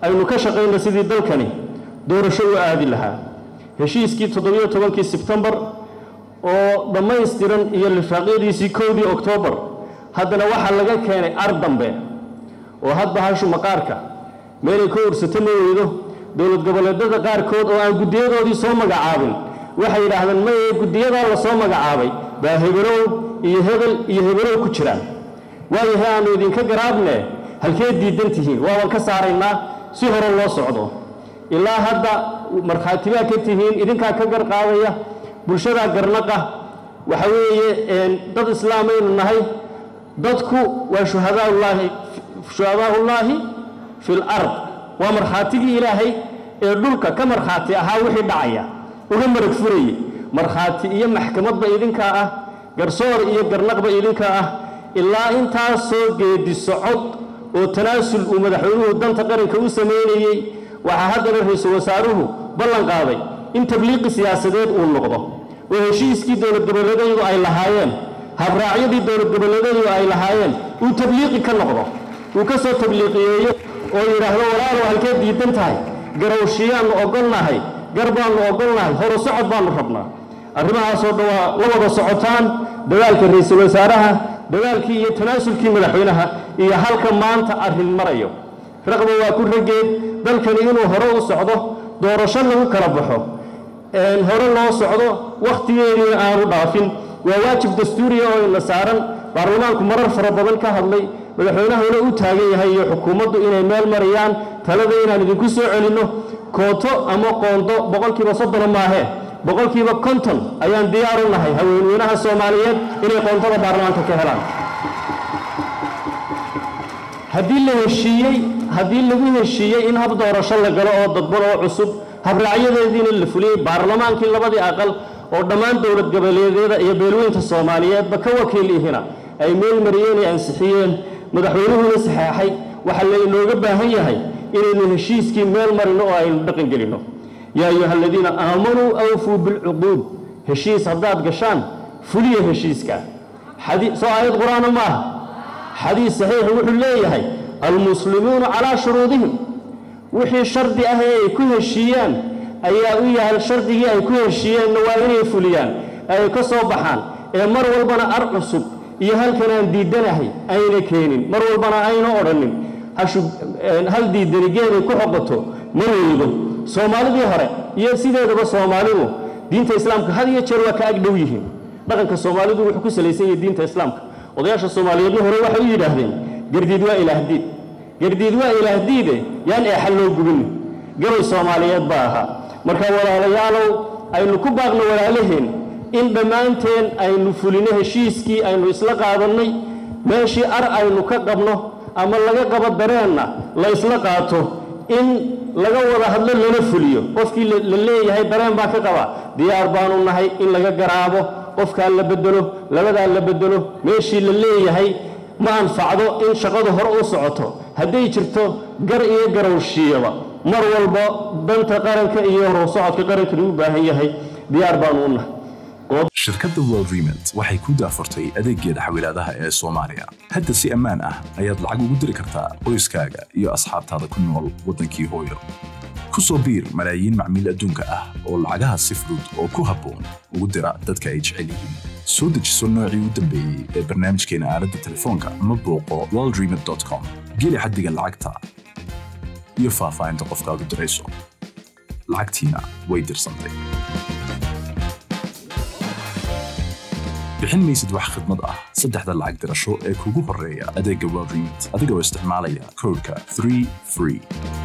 aynu ka shaqayna sidii dalkani doorasho u aadi lahaa heshiiskii toddobiyo tobankii sebtembar oo dhammaystiran iyo lifaaqyadiisii kowdii oktoobar haddana waxaa laga keenay ar dambe oo hadba hashu maqaarka meelay ka ursato ma weydo dowlad goboleedyada qaarkood oo aan guddiyadoodii soo magacaabin waxay yidhaahdeen maye guddiyadaa la soo magacaabay baa hebelow iyo hebel iyo hebelow ku jiraan waayahay aannu idinka garaabne halkee diidan tihiin waaban ka saaraynaa si hore loo socdo ilaa hadda markhaatibaa ka tihiin idinkaa ka garqaadaya bulshadaa garnaqa waxa weeye dad islaamaynu nahay dadku waa shuhadaaullaahi shuhadaaullaahi fi lard waa markhaatigii ilaahay ee dhulka ka markhaati ahaa wixii dhacaya uga marag furayey markhaati iyo maxkamadba idinkaa ah garsoor iyo garnaqba idinkaa ah ilaa intaasoo geedi socod oo tanaasul uu madaxweynuhu danta qaranka u samaynayey waxaa haddana ra-iisul wasaaruhu ballan qaaday in tabliiqi siyaasadeed uu noqdo oo heshiiskii dowlad goboleedyadu ay lahaayeen habraacyadii dowlad goboleedyadu ay lahaayeen uu tabliiqi ka noqdo uu ka soo tabliiqiyeeyo oo yidhaahdo walaalow halkee diidan tahay garowshiyaannu ogolnahay gar baannu ogolnahay horu socod baannu rabnaa arrimahaasoo dhan waa la wada socotaan dadaalka ra-iisul wasaaraha dadaalkii iyo tanaasulkii madaxweynaha iyo halka maanta arrin marayo raqba waa ku rageed dalkani inuu hore u socdo doorasho lagu kala baxo hore loo socdo wakhtigeediina aanu dhaafin waa waajib dastuuriya oo ina saaran baarlamaanku marar fara badan ka hadlay madaxweynahuna u taagan yahay iyo xukuumaddu inay meel marayaan talada inaan idinku soo celinno kooto ama qoondo boqolkiiba soddona maahee boqolkiiba konton ayaan diyaar u nahay haweenweynaha soomaaliyeed inay qoontada baarlamaanka ka helaan haddii la heshiiyey haddii lagu heshiiyey in hab doorasho la galo oo dadban oo cusub habraacyadeediina la fuliyey baarlamaankii labadii aqal oo dhammaan dowlad goboleedyada iyo beelweynta soomaaliyeedba ka wakiil ihina ay meel mariyeen ay ansixiyeen madaxweynuhuna saxeexay waxaa lainooga baahan yahay inaynu heshiiskii meel marino oo aynu dhaqan gelinno yaa ayuha aladiina aamanuu awfuu bilcuquud heshiis haddaad gashaan fuliya heshiiska soo aayad qur-aana ma aha xadiis saxiix wuxuu leeyahay almuslimuuna calaa shuruudihim wixii shardi ah ee ay ku heshiiyaan ayaa u yahay shardigii ay ku heshiiyeenna waa inay fuliyaan ay ka soo baxaan ee mar walbana ar cusub iyo halkan aan diidanahay ayna keenin mar walbana ayna odhanin hal diidani geeday ku xoqoto ma weydo soomaalidii hore iyo sideedaba soomaalidu diinta islaamka had iyo jeer waa ka ag dhow yihiin dhaqanka soomaalidu wuxuu ku salaysan yahay diinta islaamka odayaasha soomaaliyeedna hore waxay u yidhaahdeen gardiid waa ilaahdiid gardiid waa ilaahdiide yaan eexa loo gubin gabay soomaaliyeed baa ahaa marka walaalayaalow aynu ku baaqno walaalaheen in dhammaanteen aynu fulino heshiiskii aynu isla qaadannay meeshii ar aynu ka qabno ama laga qabo dareenna la ysla qaato in laga wada hadlo lana fuliyo qofkii la leeyahay dareen baa ka qaba diyaar baanu nahay in laga garaabo qofkaa la bedelo labadaa la bedelo meeshii la leeyahay ma anfacdo in shaqadu hore u socoto hadday jirto gar iyo garowshiyaba mar walba danta qaranka iyo horu socodka qarankani u baahan yahay diyaar baanu u nahay shirkadda world remit waxay ku daafurtay adeeggeeda xawilaadaha ee soomaaliya hadda si ammaan ah ayaad lacag ugu diri kartaa qoyskaaga iyo asxaabtaada ku nool waddankii hooyo ku soo biir malaayiin macmiil adduunka ah oo lacagaha si fudud oo ku habboon ugu dira dadka ay jecel yihiin soo dejiso noocii u dambeeyey ee barnaamijkeena aaladda telefoonka ama booqo worldremit.com geli xaddiga lacagta iyo faahfaahinta qofkaad u dirayso lacagtiina way dirsantay bixin maysid wax khidmad ah saddexda lacag dirasho ee kugu horreeya adeegga world remit adigoo isticmaalaya koodhka 3 free